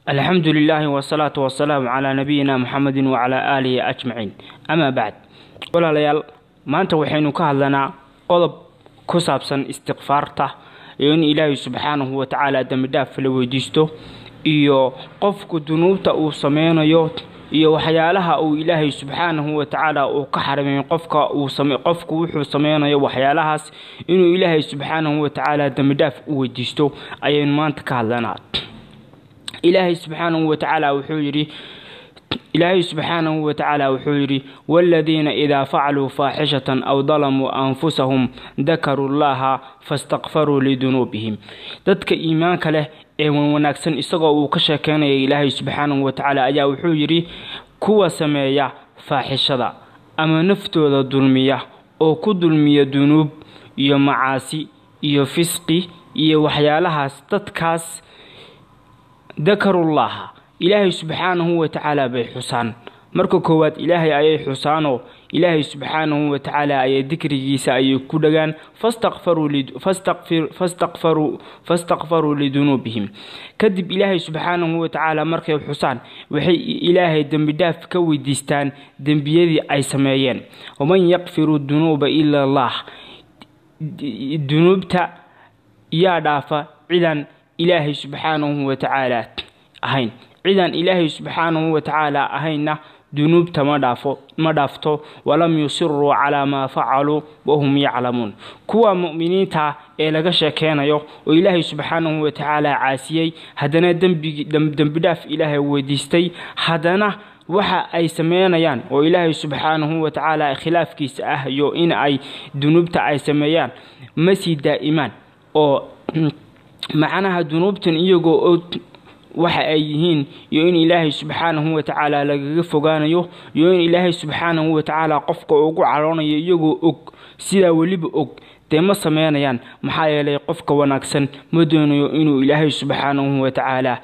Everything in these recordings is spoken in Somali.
alxamdu lilaahi wasalaatu wasalaamu calaa nabiyina muxamedin wacalaa aalihi ajmaciin amaa bacd walaalayaal maanta waxaynu ka hadlanaa qodob ku saabsan istikfaarta iyo in ilaahay subxaanahu watacaala dembidhaaf la weydiisto iyo qofku dunuubta uu sameynayo iyo waxyaalaha uu ilaahay subxaanahu watacaala uu ka xarimay qofka qofku wuxuu sameynayo waxyaalahaas inuu ilaahay subxaanahu watacaala dembidhaaf u weydiisto ayaynu maanta ka hadlanaa ilaahay subxaanahu watacaala wuxuu yidhi ilaahay subxaanahu watacaala wuxuu yidhi waaladiina idaa facaluu faaxishatan aw dalamuu anfusahum dakaruu llaha fastakfaruu lidunuubihim dadka iimaanka leh ee wanwanaagsan isagoo uu ka sheekeynaya ilaahay subxaanahu watacaala ayaa wuxuu yidhi kuwa sameeya faaxishada ama naftooda dulmiya oo ku dulmiya dunuub iyo macaasi iyo fisqi iyo waxyaalahaas dadkaas dakarullaha ilaahay subxaanahu watacaala bay xusaan marka koowaad ilaahay ayay xusaanoo ilaahay subxaanahu watacaala ayay dikrigiisa ayay ku dhagaan fastakfaruu lidunuubihim kadib ilaahay subxaanahu watacaala markay xusaan waxay ilaahay dembidhaaf ka weydiistaan dembiyadii ay sameeyeen waman yakfiru dunuuba ila allah dunuubta yaa dhaafa cidan ilaahay subxaanahu watacaala ahayn cidaan ilaahay subxaanahu watacaala ahaynna dunuubta ma dhaafo ma dhaafto walam yusiruu calaa maa facaluu wahum yaclamuun kuwa mu'miniinta ee laga sheekeynayo oo ilaahay subxaanahu watacaala caasiyey haddana dembidhaaf ilaahay weydiistay haddana waxa ay sameynayaan oo ilaahay subxaanahu watacaala khilaafkiisa ah iyo in ay dunuubta ay sameeyaan ma sii daa'imaan oo macnaha dunuubtan iyagoo waxa ay yihiin iyo in ilaahay subxaanahu watacaala lagaga fogaanayo iyo in ilaahay subxaanahu watacaala qofka ugu caroonayo iyagoo og sidaa weliba og dee ma sameynayaan maxaa yeelay qofka wanaagsan ma doonayo inuu ilaahay subxaanahu watacaala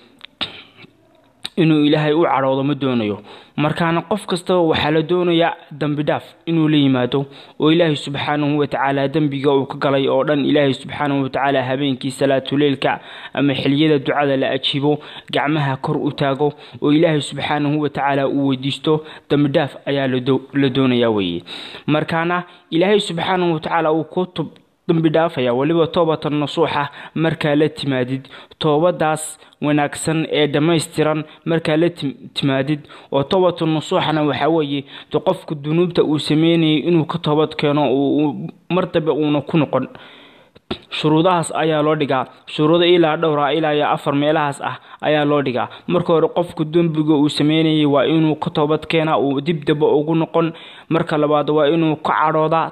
inuu ilaahay u cadhoodo ma doonayo markaana qof kastaba waxaa la doonayaa dembidhaaf inuu la yimaado oo ilaahay subxaanahu watacaala dembiga uu ka galay oo dhan ilaahay subxaanahu watacaala habeenkii salaatuleylka ama xiliyada ducada la ajiibo gacmaha kor u taago oo ilaahay subxaanahu watacaala uu weydiisto dembidhaaf ayaa la doonayaa weeye markaana ilaahay subxaanahu watacaala uu ku tub dambi dhaafaya weliba toobatan nasuuxa markaa la timaadid toobadaas wanaagsan ee dhammaystiran markaa la timaadid oo toobatu nasuuxana waxaa weeye de qofku dunuubta uu sameynayay inuu ka toobad keeno mar dambe uuna ku noqon shuruudahaas ayaa loo dhigaa shuruudo ilaa dhowra ilaa iyo afar meelahaas ah ayaa loo dhigaa marka hore qofku dembiga uu sameynayay waa inuu ka toobad keenaa uu dib damba ugu noqon marka labaad waa inuu ka cadhoodaa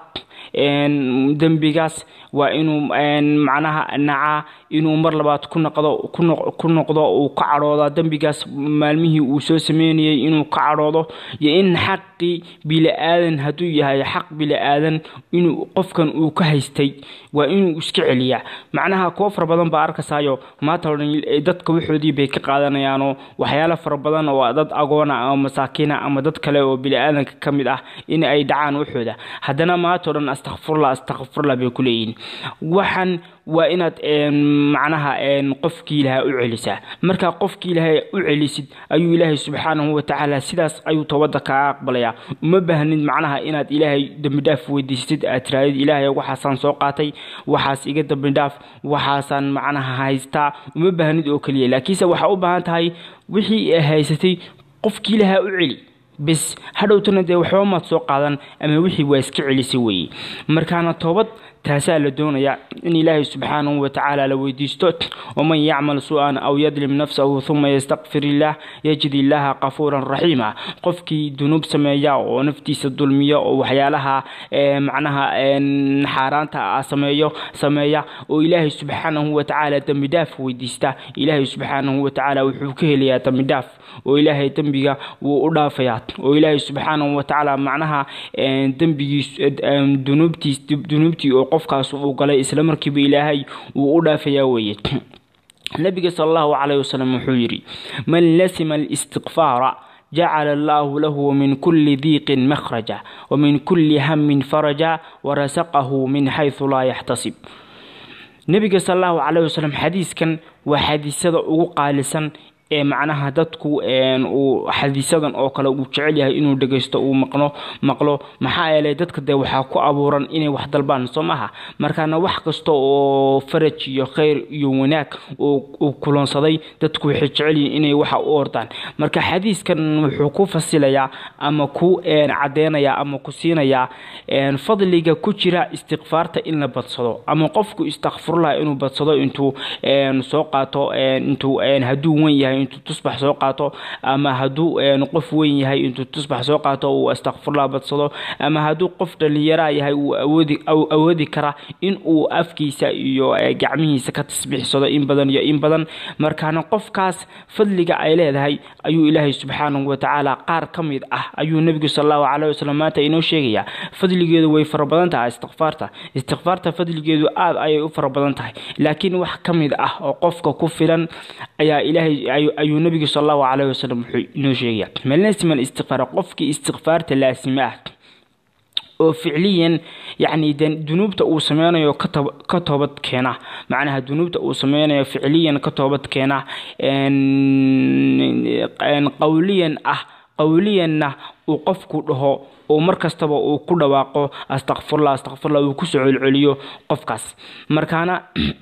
dembigaas waa inuu macnaha nacaa inuu mar labaad ku noqdo ku noqdo uu ka cadhoodaa dembigaas maalmihii uu soo sameynayay inuu ka cadhoodo iyo in xaqii bili-aadan hadduu yahay xaq bili-aadan inuu qofkan uu ka haystay waa inuu iska celiyaa macnaha kuwo fara badan baa arkasaayo maanta o dhan dadka waxoodii bay ka qaadanayaanoo waxyaalo fara badan oo dad agoona ama masaakiina ama dad kale oo bili-aadanka ka mid ah in ay dhacaan waxooda haddana maanta o dhan astakfurla astakfurla bay ku leeyihiin waxaan waa inaad macnaha qofkii ilaahay u celisaa markaa qofkii ilaahay u celisid ayuu ilaahay subxaanahu watacaala sidaas ayuu toobada kaaga aqbalayaa uma baahnid macnaha inaad ilaahay dembidhaaf weydiistid aad tiraadid ilaahay waxaasaan soo qaatay waxaas iga dembidhaaf waxaasaan macnaha haystaa uma baahnid oo keliya laakiinse waxaa u baahan tahay wixii haysatay qofkii ilaahay u celi bes hadhowtana dee waxba maad soo qaadan ama wixii waa iska celisay weeye markaana toobad taasaa la doonayaa in ilaahay subxaanahu watacaala la weydiisto waman yacmal su-an aw yadlim nafsahu huma yastakfir illaah yajid illaaha qafuuran raxiima qofkii dunuub sameeya oo naftiisa dulmiya oo waxyaalaha macnaha xaaraanta sameeyo sameeya oo ilaahay subxaanahu watacaala dembidhaaf weydiista ilaahay subxaanahu watacaala wuxuu ka helayaa dembidhaaf oo ilaahay dembiga wuu u dhaafayaa oo ilaahay subxaanahu watacaala macnaha dembigiis dunuubtiis dunuubtii oo qofkaas uu galay isla markiiba ilaahay wuu u dhaafayaa weeye nabiga sala allahu calayh wasalam wuxuu yidhi man lasima alistiqfaara jacala allaahu lahu min kulli diiqin makhraja wamin kulli hamin faraja warasaqahu min xaysu laa yaxtasib nebiga sal allahu calayh wasalam xadiiskan waa xadiisada ugu qaalisan ee macnaha dadku uu xadiisadan oo kale uu jecel yahay inuu dhegaysto uu maqno maqlo maxaa yeelay dadka dee waxaa ku abuuran inay wax dalbaan soo maha markaana wax kasta oo faraj iyo khayr iyo wanaag uu kulansaday dadku waxay jecel yihiin inay waxa u ordaan marka xadiiskan wuxuu ku fasilayaa ama ku cadeynayaa ama ku siinayaa fadliga ku jira istikfaarta in la badsado ama qofku istakfirullah inuu badsado intuu soo qaato intuu hadduu wen yahay intuu tusbax soo qaato ama hadduu qof weyn yahay intuu tusbax soo qaato uu astakfirullah badsado ama hadduu qof dhallinyaraa yahay uu awoodi awoodi kara in uu afkiisa iyo gacmihiisa ka tasbiixsado in badan iyo in badan markaana qofkaas fadliga ay leedahay ayuu ilaahay subxaanahu watacaala qaar ka mid ah ayuu nebigu sal allahu caleyhi wasalam maanta inoo sheegayaa fadligeedu way fara badan tahay istikfaarta istikfaarta fadligeedu aada ayay u fara badan tahay laakiin wax ka mid ah oo qofka ku filan ayaa ilaahay ayuu nebigu sal allahu caleyhi wasalam wuxuu inoo sheegaya malnasiman istikfaar qofkii istikfaarta laasima ah oo ficliyan yacni dunuubta uu sameynayo ka toobad keena macnaha dunuubta uu sameynayo ficliyan ka toobad keena qowliyan ah qowliyanna uu qofku dhaho oo mar kastaba uu ku dhawaaqo astakfirullah astakfirullah uu kusoo celceliyo qofkaas markaana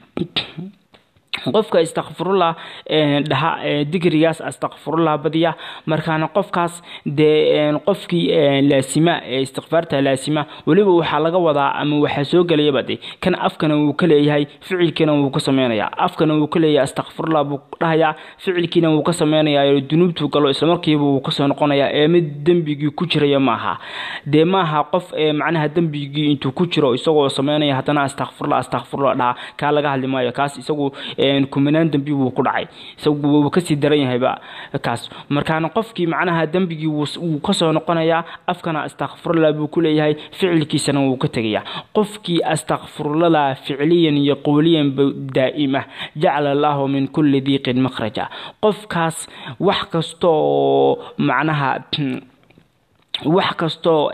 qofka istakfirullah dhaha digrigaas astakfirullah badiya markaana qofkaas dee qofkii laasima ee istikfaarta laasima weliba waxaa laga wadaa ama waxaa soo gelayaba de kan afkana wuu ka leeyahay ficilkiina wuu ka sameynaya afkana wuu ka leeyahay astakfirullah buu dhahayaa ficilkiina wuu ka sameynayaa dunuubtuu galo islamarkiiba wuu kasoo noqonayaa ee mid dembigii ku jiraya maaha dee maaha qof macnaha dembigii intuu ku jiro isagoo sameynaya haddana astakfirullah astakfirullah dhaha kaa laga hadli maayo kaas isagu kumanaan dembi wuu ku dhacay isagu wuu kasii daran yahayba kaas markaana qofkii macnaha dembigii wuu kasoo noqonayaa afkana astakfirullah buu ku leeyahay ficilkiisana wuu ka tegayaa qofkii astakfirullah ficliyan iyo qowliyan daa'ima jacala allahu min kulli diiqin makhraja qofkaas wax kastooo macnaha wax kastoo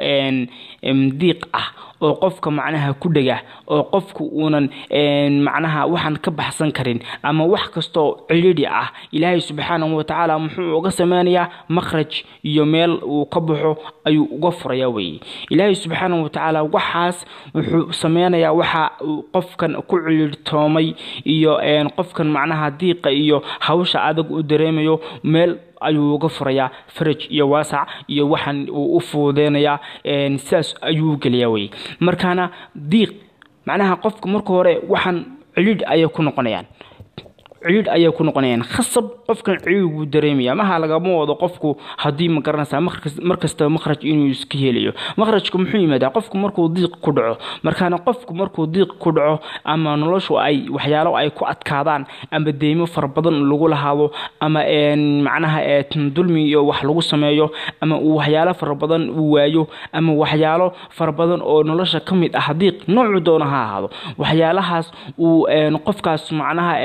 diiq ah oo qofka macnaha ku dhega oo qofku uunan macnaha waxaan ka baxsan karin ama wax kastoo cilidhi ah ilaahay subxaanahu watacaala muxuu uga sameynayaa makhraj iyo meel uu ka baxo ayuu uga furaya weye ilaahay subxaanahu watacaala waxaas wuxuu sameynayaa waxa uu qofkan ku cilidhtoomay iyo qofkan macnaha diiqa iyo hawsha adag u dareemayo meel ayuu uga furayaa faraj iyo waasac iyo waxaan uu u fuudeynayaa sidaas ayuu geliyaa weye markaana diiq macnaha qofka marka hore waxaan cilidh ayay ku noqonayaan cilidh ayay ku noqonayaan khasab qofkan cilidh buu dareemaya maha lagama wado qofku haddii ma garanaysaa markastaba makhraj inuu iska helayo makhrajku muxuu yimaadaa qofku markuu diiq ku dhaco markaana qofku markuu diiq ku dhaco ama noloshu ay waxyaalo ay ku adkaadaan ama deymo fara badan lagu lahaado ama macnaha dulmi iyo wax lagu sameeyo ama uu waxyaalo fara badan uu waayo ama waxyaalo fara badan oo nolosha ka mid ah diiq noocu doona ha ahaado waxyaalahaas uu qofkaas macnaha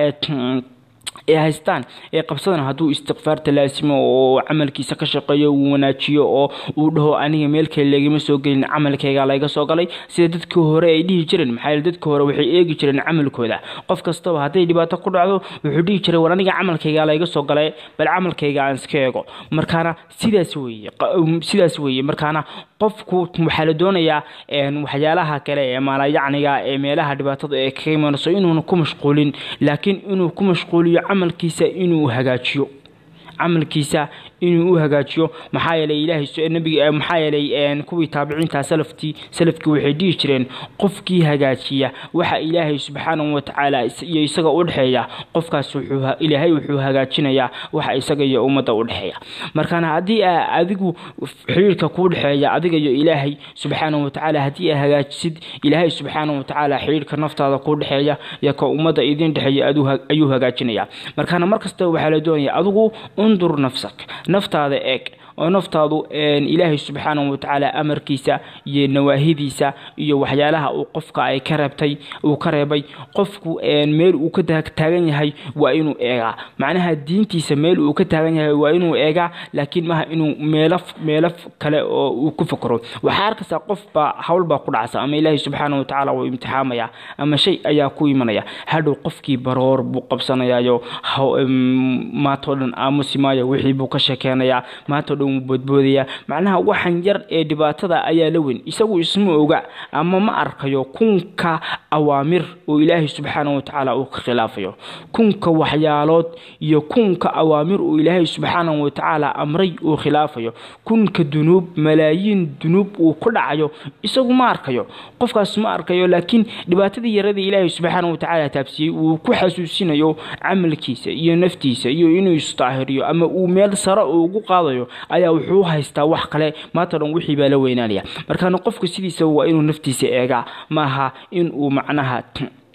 ee haystaan ee qabsadana hadduu istikfaarta laasimo oo camalkiisa ka shaqeeyo uu wanaajiyo oo uu dhaho aniga meelkale lagama soo gelin camalkayga layga soo galay sida dadkii hore ay dhihi jireen maxaa yeele dadkii hore waxay eegi jireen camalkooda qof kastaba hadday dhibaato ku dhacdo wuxuu dhihi jiray war aniga camalkayga layga soo galay bal camalkayga aan iska eego markaana sidaas weeye sidaas weeye markaana qofku waxaa la doonayaa waxyaalaha kale ee maalayacniga ee meelaha dhibaatada ee kaga imanayso inuuna ku mashquulin laakiin inuu ku mashquuliyo camalkiisa inuu hagaajiyo camalkiisa inuu u hagaajiyo maxaa yeelay ilaahay nabiga maxaa yeelay kuwii taabiciinta salaftii salafkii waxay dhihi jireen qofkii hagaajiya waxa ilaahay subxaanahu watacaala iyo isaga u dhexeeya qofkaas wuxuu ilaahay wuxuu hagaajinayaa waxa isaga iyo ummadda u dhexeeya markaana haddii adigu xiriirka kuu dhexeeya adiga iyo ilaahay subxaanahu watacaala haddii aa hagaajisid ilaahay subxaanahu watacaala xiriirka naftaada kuu dhexeeya iyo ka ummadda idin dhexeeya ayuu hagaajinaya markaana markasta waxaa la doonaya adigu undur nafsak naftaada eeg oo naftaadu ilaahay subxaanahu watacaala amarkiisa iyo nawaahidiisa iyo waxyaalaha uu qofka ay ka reebtay uu ka reebay qofku meel uu ka taagan yahay waa inuu eegaa macnaha diintiisa meel uu ka taagan yahay waa inuu eegaa laakiin maaha inuu meelo meelo kale oo uu ku fakaro waxaa arkaysaa qofbaa howlbaa ku dhacsa ama ilaahay subxaanahu watacaala wuu imtixaamaya ama shay ayaa ku imanaya hadhow qofkii baroor buu qabsanayayo maantao dhan aamusi maayo wixii buu ka sheekeynayaa maantao dhan wuu boodboodayaa macnaha waxan yar ee dhibaatada ayaa la weyn isagu isma oga ama ma arkayo kunka awaamir oo ilaahay subxaanahu watacaala uu ka khilaafayo kunka waxyaalood iyo kunka awaamir oo ilaahay subxaanahu watacaala amray uu khilaafayo kunka dunuub malaayiin dunuub uu ku dhacayo isagu ma arkayo qofkaas ma arkayo laakiin dhibaatadii yaradii ilaahay subxaanahu watacaala taabsiyey uu ku xasuusinayo camalkiisa iyo naftiisa iyo inuu isdaahiriyo ama uu meel sare ugu qaadayo ayaa wuxuu haystaa wax kale maanta dhan wixii baa la weynaanaya markaana qofka sidiisa waa inuu naftiisa eegaa maaha inuu macnaha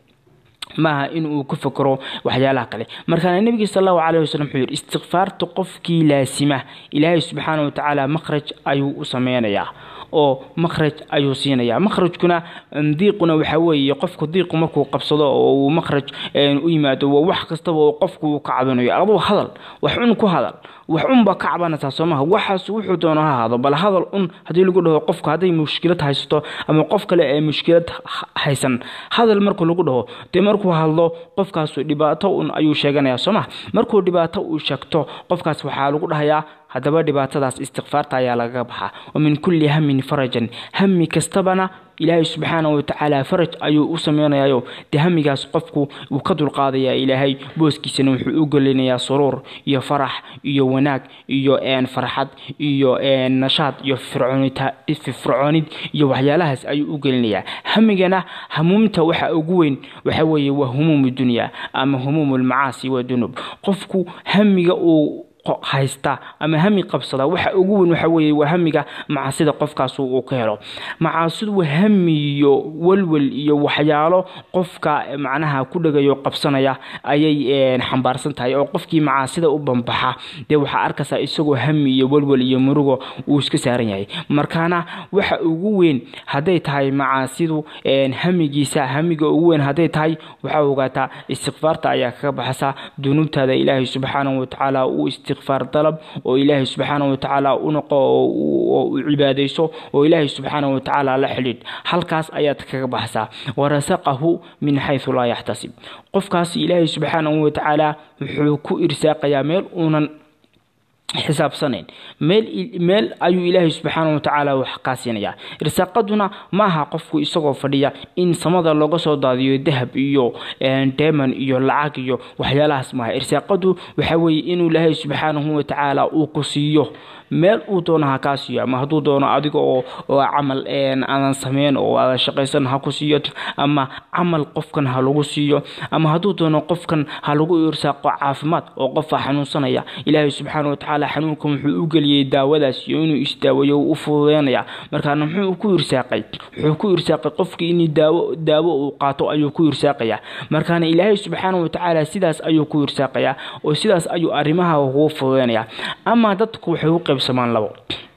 maaha in uu ku fakero waxyaalaha kale markaana nebiga sal allahu caleyh wasalam wuxuu yidhi istikfaarta qofkii laasima ilaahay subxaana watacaala makhraj ayuu u sameynayaa oo makhraj ayuu siinayaa makhrajkuna diiquna waxaa weeye qofku diiqu markuu qabsado oo uu makhraj u yimaado waa wax kastaba oo qofku uu ka cabanayo aduu hadal wax un ku hadal wax unbaa ka cabanaysaa soomaha waxaas wuxuu doono ha ahaado bal hadal un haddii lagu dhaho qofku hadday mushkilad haysato ama qof kale ee mushkilad haysan hadal markuu lagu dhaho dee markuu hadlo qofkaasu dhibaato un ayuu sheeganayaa soomaha markuu dhibaato uu sheegto qofkaas waxaa lagu dhahayaa haddaba dhibaatadaas istikfaarta ayaa lagaga baxaa wa min kulli hamin farajan hami kastabana ilaahay subxaanahu watacaala faraj ayuu u sameynayayo dee hamigaas qofku wuu ka dulqaadayaa ilaahay booskiisana wuxuu u gelinayaa suruur iyo farax iyo wanaag iyo farxad iyo nashaad iyo fircoonid iyo waxyaalahaas ayuu u gelinayaa hamigana hamuumta waxa ugu weyn waxa weeye waa humuum dunya ama humuum lmacaasi wadunuub qofku hamiga uu haysta ama hami qabsada waxa ugu weyn waxa weeye waa hamiga macaasida qofkaas uu ka helo macaasidu waa hami iyo walwal iyo waxyaalo qofka macnaha ku dhagayo qabsanaya ayay xambaarsan tahay oo qofkii macaasida u bambaxa dee waxaa arkaysaa isagoo hami iyo walwal iyo murugo uu iska saaran yahay markaana waxa ugu weyn hadday tahay macaasidu hamigiisa hamiga ugu weyn hadday tahay waxaa ogaataa istikfaarta ayaa kaga baxasa dunuubtaada ilaahay subxaanahu watacaala uu istikfaar dalab oo ilaahay subxaanahu watacaala u noqo oo u cibaadayso oo ilaahay subxaanahu watacaala la xidhiidh halkaas ayaad kaga baxsaa warasaqahu min xaysu laa yaxtasib qofkaas ilaahay subxaanahu watacaala wuxuu ku irsaaqayaa meel uunan xisaabsanayn meel meel ayuu ilaahay subxaana watacaala wax kaa siinayaa irsaaqaduna ma aha qofku isagoo fadhiya in samada looga soo daadiyo dahab iyo deman iyo lacag iyo waxyaalahaas maaha irsaaqadu waxa weeye inuu ilaahay subxaanahu watacaala uu ku siiyo meel uu doono ha kaa siiyo ama hadduu doono adiga oo camal aadan sameyn oo aadan shaqaysan ha ku siiyo ama camal qofkan ha lagu siiyo ama hadduu doono qofkan ha lagu irsaaqo caafimaad oo qofaa xanuunsanaya ilaahay subxaana watacaala xanuunkan wuxuu u geliyey daawadaas iyo inuu isdaaweeyo u fududeynaya markaana muxuu ku irsaaqay wuxuu ku irsaaqay qofkii in daawo daawo uu qaato ayuu ku irsaaqaya markaana ilaahay subxaana watacaala sidaas ayuu ku irsaaqaya oo sidaas ayuu arrimaha ugu fududeynaya ama dadku waxay u qaybsamaan labo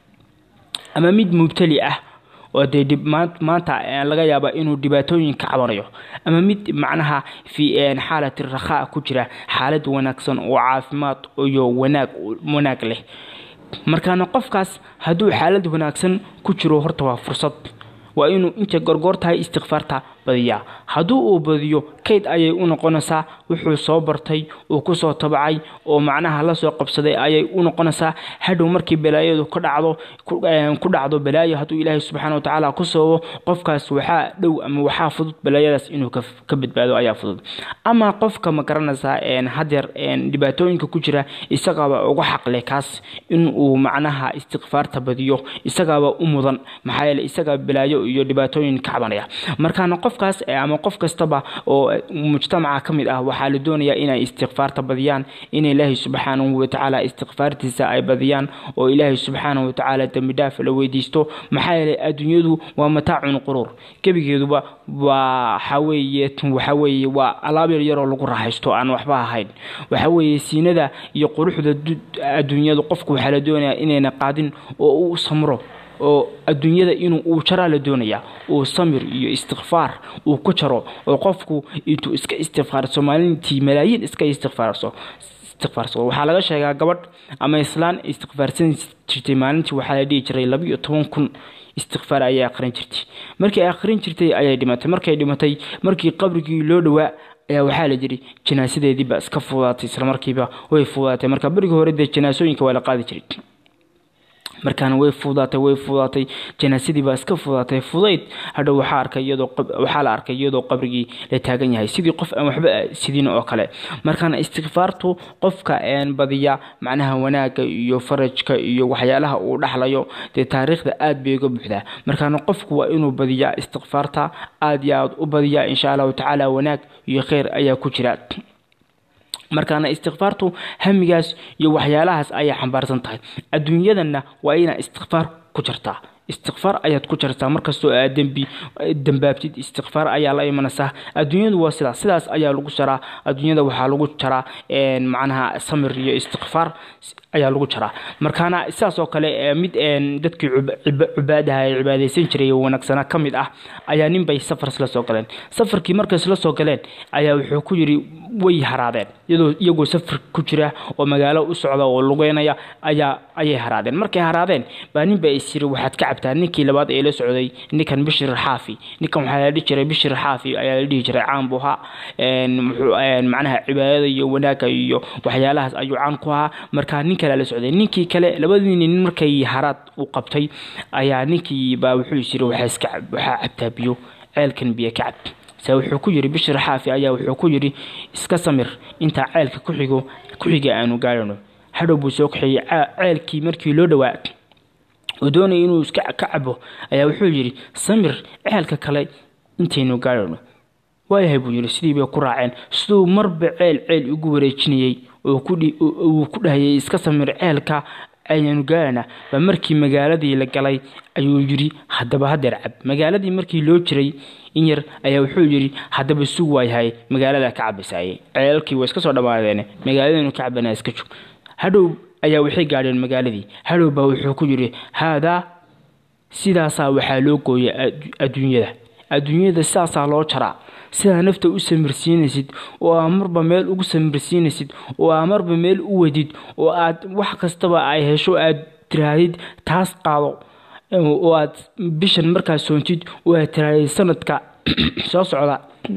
ama mid mubtali ah oo dee maanta laga yaaba inuu dhibaatooyin ka cabanayo ama mid macnaha fi xaalati rakhaa ku jira xaalad wanaagsan oo caafimaad iyo wanaag wanaag leh markaana qofkaas hadduu xaalad wanaagsan ku jiro horta waa fursad waa inuu inta gorgoor tahay istikfaarta badiyaa hadduu uu badiyo kayd ayay u noqonaysaa wuxuu soo bartay uu kusoo tabacay oo macnaha la soo qabsaday ayay u noqonaysaa hadhow markii balaayadu ka dhacdo ku dhacdo balaayo hadduu ilaahay subxaana watacaala ku soobo qofkaas waxaa dhow ama waxaa fudud balaayadaas inuu ka badbaado ayaa fudud ama qofka ma garanaysaa hadeer dhibaatooyinka ku jira isagaaba uga xaqle kaas inuu macnaha istikfaarta badiyo isagaaba u mudan maxaa yeele isagaa balaayo iyo dhibaatooyin ka cabanaya markaana qof qofkaas ama qof kastaba oo mujtamaca ka mid ah waxaa la doonayaa inay istikfaarta badiyaan in ilaahay subxaanahu watacaala istikfaartiisa ay badiyaan oo ilaahay subxaanahu watacaala dembi dhaaf la weydiisto maxaa yeelay adduunyadu waa mataacun quruur gebigeeduba waa waxaweeye waxaweeye waa alaab yar yaroo lagu raaxaysto aan waxba ahayn waxaweeye siinada iyo quruxda adduunyadu qofku waxaa la doonayaa inayna qaadin oo uu samro oo adduunyada inuu uu jaraa la doonayaa uu samir iyo istikfaar uu ku jaro oo qofku intuu iska istikfaarso maalintii malaayiin iska istikfaarso istikfaarsado waxaa laga sheegaa gabadh ama islaan istikfaarsan jirtay maalintii waxaa la dhihi jiray laba iyo toban kun istikfaar ayay akhrin jirtay markii ay akhrin jirtay ayay dhimatay markay dhimatay markii qabrigii loo dhowaa ayaa waxaa la jiri janaasadeediiba iska fuudaatay islamarkiiba way fuudaatay marka berigii hore dee janaasooyinka waa la qaadi jiray markaana way fuudaatay way fuudaatay janaasadii baa iska fuudaatay fudayd hadhow waxaa arkay iyadoo waxaa la arkay iyadoo qabrigii la taagan yahay sidii qof aan waxba sidin oo kale markaana istikfaartu qofka een badiya macnaha wanaagga iyo farajka iyo waxyaalaha uu dhaxlayo dee taariikhda aad bay uga buuxdaa markaana qofku waa inuu badiyaa istikfaarta aad iyo aad u badiyaa insha allahu tacaala wanaag iyo kheyr ayaa ku jira markaana istikfaartu hamigaas iyo waxyaalahaas ayay xambaarsan tahay adduunyadanna waa inaa istikfaar ku jirtaa istikfaar ayaad ku jirtaa markastoo aad dembi dambaabtid istikfaar ayaa la imanaysaa adduunyadu waa sidaas sidaas ayaa lagu jaraa adduunyada waxaa lagu jaraa macnaha samir iyo istikfaar ayaa lagu jaraa markaana sidaas oo kale mid dadkii cubaadaha ee cibaadaysan jiray oo wanaagsana ka mid ah ayaa ninbay safar isla soo galeen safarkii markay isla soo galeen ayaa wuxuu ku yidhi way haraadeen iyadoo iyagoo safar ku jira oo magaalo u socda oo lugeynaya ayaa ayay haraadeen markay haraadeen baa ninba is yiri waxaad ka cabtaa ninkii labaad ee la socday ninkan bishir xaafi ninkan waxaa la dhihi jiray bishir xaafi ayaa la dhihi jiray caan buu ahaa macnaha cibaadada iyo wanaagga iyo waxyaalahaas ayuu caan ku ahaa markaa nin kale la socday ninkii kale labadii nin markay haraad u qabtay ayaa ninkii baa wuxuu is yiri waxaa iska waxaa cabtaa biyo ceelkan biyo ka cab se wuxuu ku yidhi bishir xaafi ayaa wuxuu ku yidhi iska samir intaa ceelka kuxigo kuxiga aanu gaarano hadhow buu soo kaxeeyey ceelkii markii loo dhowaa oo doonaya inuu iska ka cabo ayaa wuxuu yidhi samir ceelka kale intaynu gaarano waayahay buu yidhi sidii bay ku raaceen siduu marba ceel ceel ugu wareejinayey oo uu ku dhahayay iska samir ceelka ayaanu gaarana baa markii magaaladii la galay ayuu yidhi haddaba hadeer cab magaaladii markii loo jiray in yar ayaa wuxuu yidhi haddaba sug waayahay magaalada ka cabaysaaye ceelkii waa iska soo dhammaadeen magaaladanu ka cabana iska jog hadhow ayaa waxay gaadheen magaaladii hadhow baa wuxuu ku yidhi haadaa sidaasaa waxaa loo gooya adduunyada adduunyada sidaasaa loo jaraa sidaa nafta u samirsiinaysid oo aa marba meel ugu samirsiinaysid oo aa marba meel u wadid oo aad wax kastaba ay hesho aad tirahdid taas qaado oo aad bishan markaa soontid oo aad tirahdid sanadka soo socda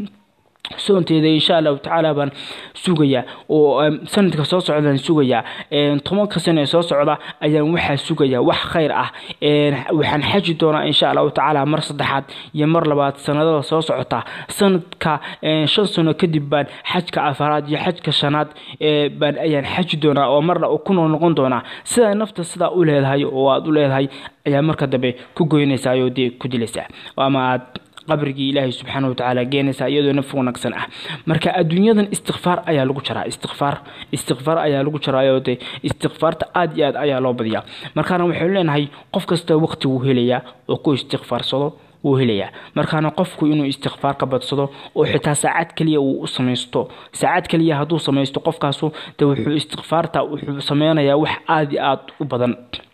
soonteeda insha allahu tacaala baan sugayaa oo sanadka soo socdaan sugayaa tobanka sano ee soo socda ayaan waxaa sugayaa wax khayr ah waxaan xaji doonaa insha allahu tacaala mar saddexaad iyo mar labaad sanadada soo socota sanadka shan sano kadib baan xajka afaraad iyo xajka shanaad baan ayaan xaji doonaa oo marna kunoo noqon doonaa sidaa nafta sidaa u leedahay oo aad u leedahay ayaa marka dambe ku goynaysaa oo dee ku dilaysaa ama aad qabrigii ilaahay subxaana watacaala geenaysa iyadoo naf wanaagsan ah marka adduunyadan istikfaar ayaa lagu jaraa istikfaar istikfaar ayaa lagu jaraayo dee istikfaarta aad iyo aad ayaa loo badiyaa markaana waxaynu leenahay qof kasta waqti wuu helayaa oo ku istikfaarsado wuu helayaa markaana qofku inuu istikfaar ka badsado oo xitaa saacad keliya uu u samaysto saacad keliya hadduu samaysto qofkaasu de wuxuu istikfaarta wuxuu sameynayaa wax aad iyo aad u badan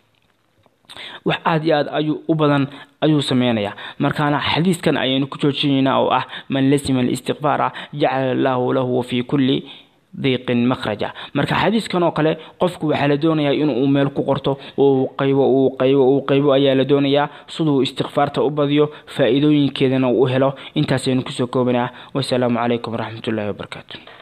wax aad iyo aad ayuu u badan ayuu sameynayaa markaana xadiiskan ayaynu ku joojinaynaa oo ah man lasima alistiqfaara jacala allaahu lahu fii kulli diiqin makhraja marka xadiiskan oo kale qofku waxaa la doonayaa inuu meel ku qorto uu qaybo uu qaybo uu qaybo ayaa la doonayaa siduu istikfaarta u badiyo faa'iidooyinkeedana uu helo intaasaynu kusoo koobanaa wasalaamu calaykum waraxmatullaahi wabarakaatu